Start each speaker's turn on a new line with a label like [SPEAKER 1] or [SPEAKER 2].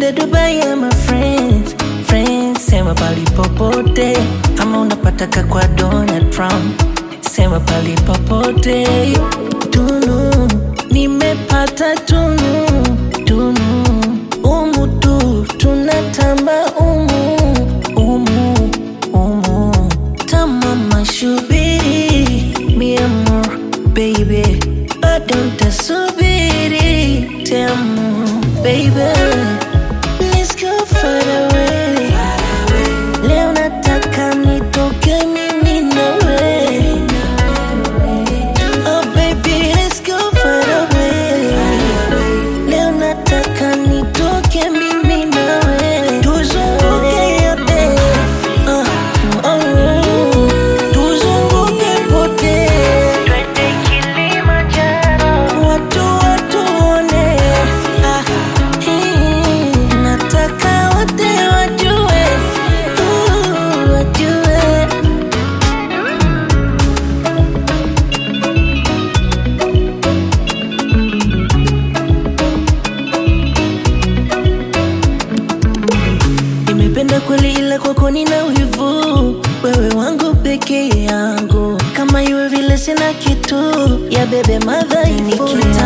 [SPEAKER 1] twende Dubai ama France, France, sema pali popote, ama unapataka kwa Donald Trump, sema pali popote. Tunu nimepata tunu, tunu umu tu tunatamba umu, umu, umu tamama shubiri mi amor baby bado ntasubiri tamu baby Let's go far away leo nataka nitoke mimi nawe oh baby let's go far away leo nataka nitoke mimi nawe tuzunguke yote uh, oh, tuzunguke pote twende Kilimanjaro watu watuone ah, hii, nataka wote wajue uh, wajue Nimependa kweli ila kwako nina wivu, wewe wangu peke yangu, kama iwe vile sina kitu ya bebe madhaifu.